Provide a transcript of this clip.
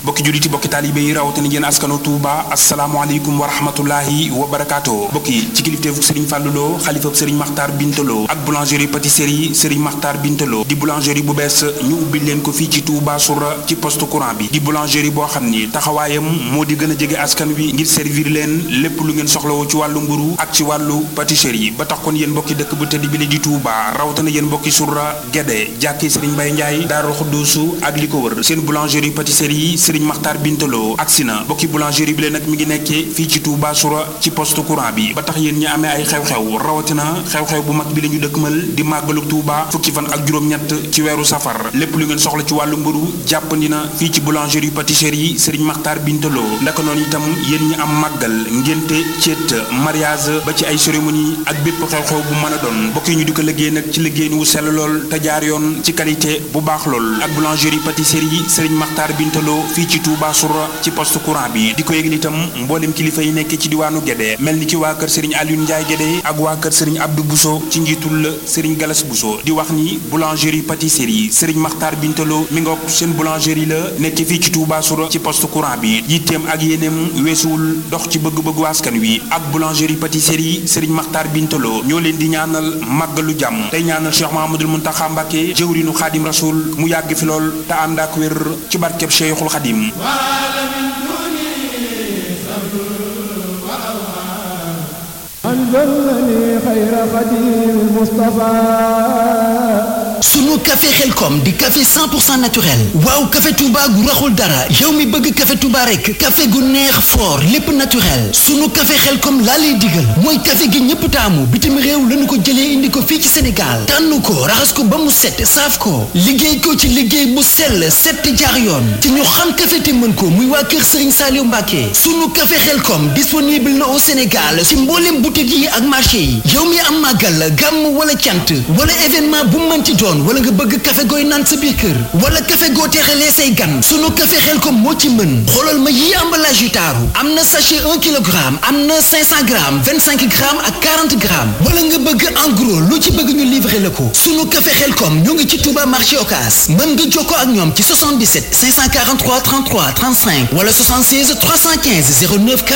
bokki julliti bokki taalibe yi rawatina yéen askanu Touba asalaamaaleykum wa rahmatullahi wa barakaatu bokki ci kilifteefu Serigne Fallou Lo xalifab Serigne Makhtar Bintalo ak boulangerie pâtisserie Serigne Makhtar Bintalo di boulangerie bu bees ñu ubbi leen ko fii ci Touba Soura ci poste courant bi di boulangerie boo xam ni taxawaayam moo di gën a jege askan wi ngir servir leen lépp lu ngeen soxlawoo ci wàllu mburu ak ci wàllu pâtisserie ba tax kon yéen mbokki dëkk bu tëdd bi la di Touba rawatina yéen mbokki Soura Guédé jàkki Serigne Mbaye Ndiaye Daaru Xudduusu ak li ko wër seen boulangerie pâtisserie Serigne Makhtar Bintalo agsi na mbokki boulangerie bi leen nag mi ngi nekkee fii ci Touba Soura ci poste courant bi ba tax yéen ñi amee ay xew-xew rawatina xew-xew bu mag bi la ñu dëkkmal di màggalu Touba fukki fan ak juróom-ñett ci weeru safar lépp lu ngeen soxla ci wàllu mburu jàppandi na fii ci boulangerie pâtisserie Serigne Makhtar Bintalo ndaka noonu itam yéen ñi am màggal ngénte céet mariage ba ci ay cérémonie ak bépp xew-xew bu mën a doon mbokk yi ñu di ko liggéey nag ci liggéey wu sell lool te jaar yoon ci qualité bu baax lool ak boulangerie pâtisserie Serigne Makhtar Bintalo fii ci Touba Soura ci poste courant bi di ko yëgal itam mboolem kilifa yi nekk ci diwaanu Guédé mel ni ci waa kër Serigne Alioune Ndiaye Guédé ak waa kër Serigne Abdou Bousso ci njiitul Serigne Galas Bousso di wax ni boulangerie pâtisserie Serigne Makhtar Bintalo mi ngoog seen boulangerie la nekk fii ci Touba Soura ci poste courant bi yitteem ak yéeneem weesuwul dox ci bëgg-bëggu askan wi ak boulangerie pâtisserie Serigne Makhtar Bintalo ñoo leen di ñaanal màggalu jàmm tey ñaanal Cheikh Mahamadul Muntaxa Mbàkke jëwrinu Xaadim Rasul mu yàgg fi lool te ànd ak wér ci barkeb Cheikhul Xadim sunu café xelkom di café 100% naturel waaw café Touba gu raxul dara yow mi bëgg café Touba rek café gu neex fort lépp naturel sunu café xelkom laa lay digal mooy café gi ñëpp taamu bitim réew lañu ko jëlee indi ko fii ci Sénégal tànn ko raxas ko ba mu set saaf ko liggéey ko ci liggéey bu sell set jaar yoon te ñu xam café te mën ko muy waa kër Serigne Saliou Mbacké sunu café xelkom disponible na au Sénégal ci mboolem boutique yi ak marché yi yow mi am màggal gàmm wala cant wala événement bu mënti doon wala nga bëgg café gooy naan sa biir kër wala café goo teexalee say gan sunu café xel ko moo ci mën xoolal ma yii emballage yu taaru am na sachet 1 kilogramme am na 500 grammes 25 grammes ak 40 grammes wala nga bëgg en gros lu ci bëgg ñu livrer la ko sunu café xel kom ñoo ngi ci Touba marché Ocass mën nga jokkoo ak ñoom ci 77 543 33 35 wala 76 315 09